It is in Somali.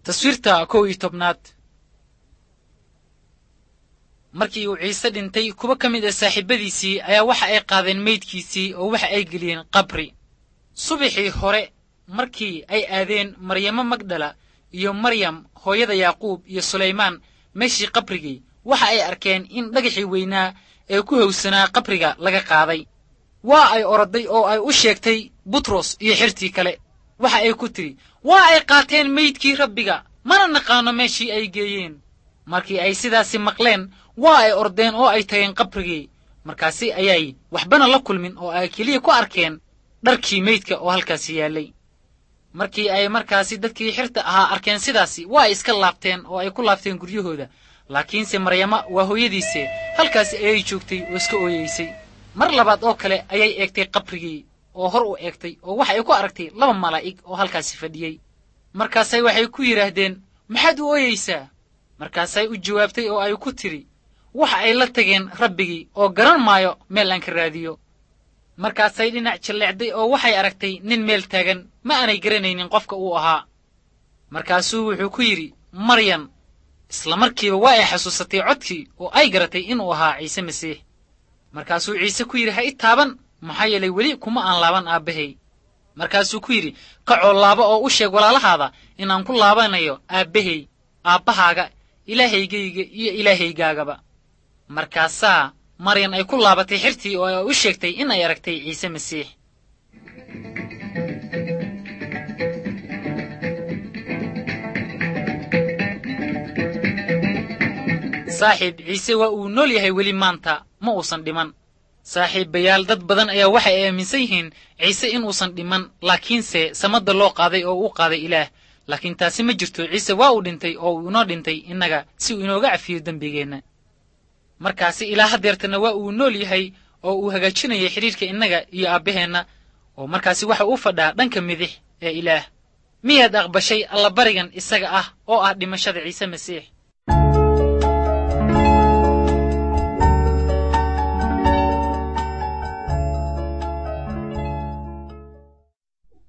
taswiirta kow iyo tobnaad markii uu ciise dhintay kuwo ka mid a saaxiibadiisii ayaa waxa ay qaadeen meydkiisii oo waxa ay geliyeen qabri subaxii hore markii ay aadeen maryamo magdala iyo maryam hooyada yaaquub iyo sulaymaan meeshii qabrigii waxa ay arkeen in dhagaxii weynaa ee ku howsanaa qabriga laga qaaday waa ay oroday oo ay u sheegtay butros iyo xirtii kale waxa ay ku tidhi waa ay qaateen meydkii rabbiga mana naqaano meeshii ay geeyeen markii ay sidaasi maqleen waa ay ordeen oo ay tageen qabrigii markaasi ayay waxbana la kulmin oo ay keliya ku arkeen dharkii meydka oo halkaasi yaallay markii ay markaasi dadkii xirta ahaa arkeen sidaasi waa ay iska laabteen oo ay ku laabteen guryahooda laakiinse maryama waa hooyadiise halkaasi ayay joogtay oo iska ooyeysay mar labaad oo kale ayay eegtay qabrigii oo hor u eegtay oo waxa ay ku aragtay laba malaa'ig oo halkaasi fadhiyey markaasay waxay ku yidhaahdeen maxaad u ooyeysaa markaasay u jawaabtay oo ay ku tidhi waxa ay la tageen rabbigii oo garan maayo meel aan ka raadiyo markaasay dhinac jalleecday oo waxay aragtay nin meel taagan ma aanay garanaynin qofka uu ahaa markaasuu wuxuu ku yidhi maryan isla markiiba waa ay xasuusatay codkii oo ay garatay inuu ahaa ciise masiix markaasuu ciise ku yidhi ha i taaban maxaa yeelay weli kuma aan laaban aabbahay markaasuu ku yidhi kacoo laaba oo u sheeg walaalahaada inaan ku laabanayo aabbahay aabbahaaga ilaahaygayga iyo ilaahaygaagaba markaasaa maryan ay ku laabatay xirtii oo ay u sheegtay in ay aragtay ciise masiix saaxiib ciise waa uu nool yahay weli maanta ma uusan dhiman saaxiibayaal dad badan ayaa waxay aaminsan yihiin ciise inuusan dhiman laakiinse samadda loo qaaday oo u qaaday ilaah laakiin taasi ma jirto ciise waa uu dhintay oo uu inoo dhintay innaga si uu inooga cafiyo dembigeenna markaasi ilaa hadeertana waa uu nool yahay oo uu hagaajinayay xidhiirka innaga iyo aabbaheenna oo markaasi waxa uu fadhaa dhanka midix ee ilaah miyaad aqbashay allabarigan isaga ah oo ah dhimashada ciise masiix